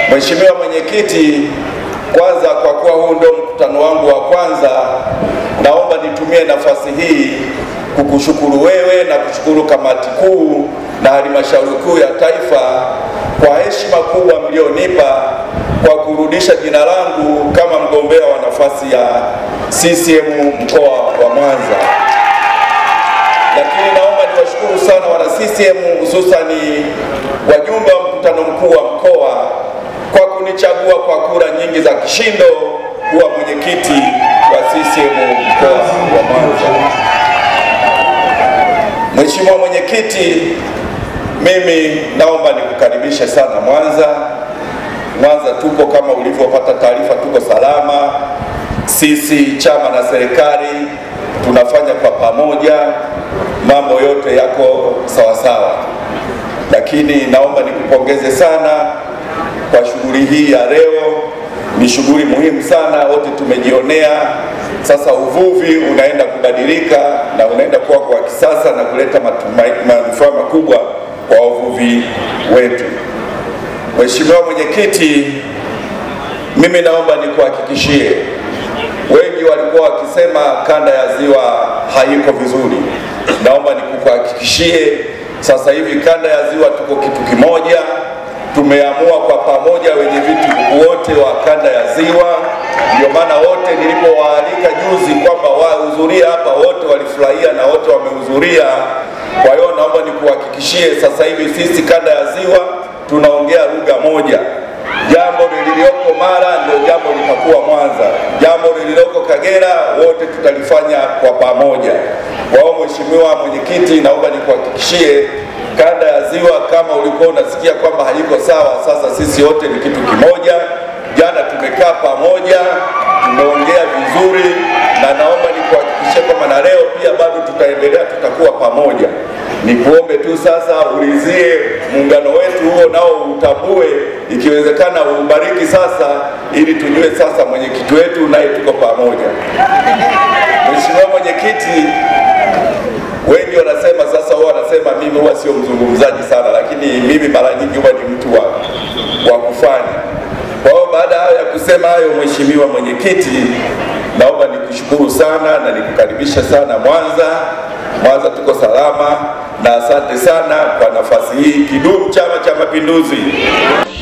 Mheshimiwa Mwenyekiti, kwanza kwa kuwa huu ndio mkutano wangu wa kwanza, naomba nitumie nafasi hii kukushukuru wewe na kushukuru kamati kuu na halmashauri kuu ya taifa kwa heshima kubwa mlionipa kwa kurudisha jina langu kama mgombea wa nafasi ya CCM mkoa wa Mwanza. Lakini naomba niwashukuru sana wana CCM, hususani wajumbe wa mkutano mkuu wa mkoa kwa kunichagua kwa kura nyingi za kishindo kuwa mwenyekiti wa CCM mkoa wa Mwanza. Mheshimiwa Mwenyekiti, mimi naomba nikukaribishe sana Mwanza. Mwanza tuko kama ulivyopata taarifa, tuko salama. Sisi chama na serikali tunafanya kwa pamoja, mambo yote yako sawa sawa. Lakini naomba nikupongeze sana kwa shughuli hii ya leo. Ni shughuli muhimu sana, wote tumejionea. Sasa uvuvi unaenda kubadilika na unaenda kuwa kwa kisasa na kuleta manufaa makubwa kwa wavuvi wetu. Mheshimiwa Mwenyekiti, mimi naomba nikuhakikishie, wengi walikuwa wakisema kanda ya ziwa haiko vizuri. Naomba nikuhakikishie sasa hivi kanda ya ziwa tuko kitu kimoja. Tumeamua kwa pamoja wenye viti wote wa kanda ya ziwa, ndio maana wote nilipowaalika juzi kwamba wahudhurie hapa, wote walifurahia na wote wamehudhuria. Kwa hiyo naomba nikuhakikishie sasa hivi sisi kanda ya ziwa tunaongea lugha moja. Jambo lililoko Mara ndio jambo litakuwa Mwanza, jambo lililoko Kagera wote tutalifanya kwa pamoja. Kwa hiyo Mheshimiwa Mwenyekiti, naomba nikuhakikishie kanda ya ziwa, kama ulikuwa unasikia kwamba haiko sawa, sasa sisi wote ni kitu kimoja. Jana tumekaa pamoja, tumeongea vizuri, na naomba nikuhakikishie kwamba na leo pia bado tutaendelea, tutakuwa pamoja. Nikuombe tu sasa ulizie muungano wetu huo nao utambue, ikiwezekana uubariki sasa, ili tujue sasa mwenyekiti wetu naye tuko pamoja. Mheshimiwa Mwenyekiti, wengi wanasema sasa, huwa wanasema mimi huwa sio mzungumzaji sana, lakini mimi mara nyingi huwa ni mtu wa, wa kufanya. Kwa hiyo baada ya kusema hayo, Mheshimiwa Mwenyekiti, naomba nikushukuru sana na nikukaribisha sana Mwanza. Mwanza tuko salama na asante sana kwa nafasi hii. Kidumu Chama cha Mapinduzi!